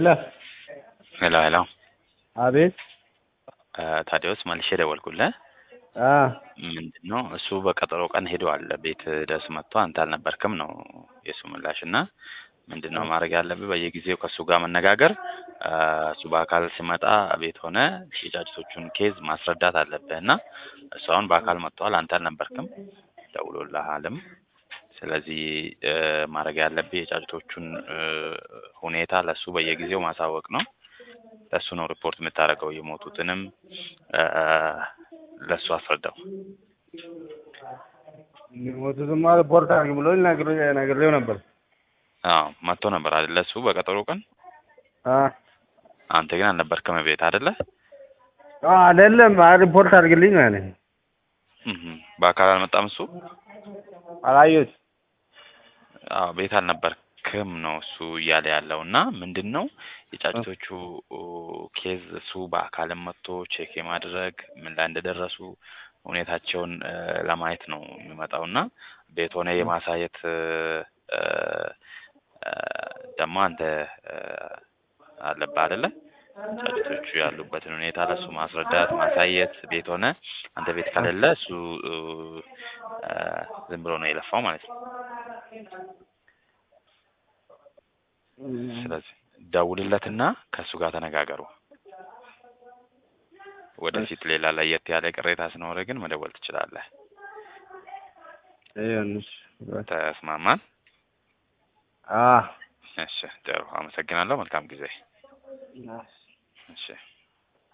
ሄሎ ሄሎ ሄሎ አቤት ታዲያስ መልሼ ደወልኩልህ። አ ምንድን ነው እሱ በቀጠሮ ቀን ሄደዋል ቤት ድረስ መጥቶ አንተ አልነበርክም ነው የእሱ ምላሽ እና ምንድን ነው ማድረግ ያለብህ በየጊዜው ከእሱ ጋር መነጋገር አ፣ እሱ በአካል ሲመጣ ቤት ሆነ የጫጭቶቹን ኬዝ ማስረዳት አለብህ እና እሱ አሁን በአካል መጥተዋል አንተ አልነበርክም ደውሎልሃልም ስለዚህ እ፣ ማድረግ ያለብህ የጫጭቶቹን እ፣ ሁኔታ ለእሱ በየጊዜው ማሳወቅ ነው ለእሱ ነው ሪፖርት የምታደርገው የሞቱትንም እ፣ ለእሱ አስረዳው ሞቱትማ ሪፖርት አድርግ ብሎኝ ነግሬ- ነግሬው ነበር። አዎ መጥቶ ነበር አይደለ እሱ በቀጠሮ ቀን አ አንተ ግን አልነበርክም ቤት አይደለ አ አይደለም አ ሪፖርት አድርግልኝ ነው ያለኝ። እህ በአካል አልመጣም እሱ አላየሁት አዎ ቤት አልነበርክም ነው እሱ እያለ ያለው እና ምንድን ነው የጫጭቶቹ ኬዝ እሱ በአካልም መጥቶ ቼክ የማድረግ ምን ላይ እንደደረሱ ሁኔታቸውን እ፣ ለማየት ነው የሚመጣው እና ቤት ሆነ የማሳየት እ፣ እ፣ እ፣ ደግሞ አንተ እ፣ አለብህ አይደለ ጫጭቶቹ ያሉበትን ሁኔታ ለእሱ ማስረዳት ማሳየት ቤት ሆነ አንተ ቤት ከሌለ እሱ እ፣ እ፣ ዝም ብሎ ነው የለፋው ማለት ነው ስለዚህ ደውልለትና ከእሱ ጋር ተነጋገሩ። ወደፊት ሌላ ለየት ያለ ቅሬታ ሲኖር ግን መደወል ትችላለህ። ይኸውልሽ ተስማማን? አ እሺ ጥሩ። አመሰግናለሁ። መልካም ጊዜ። እሺ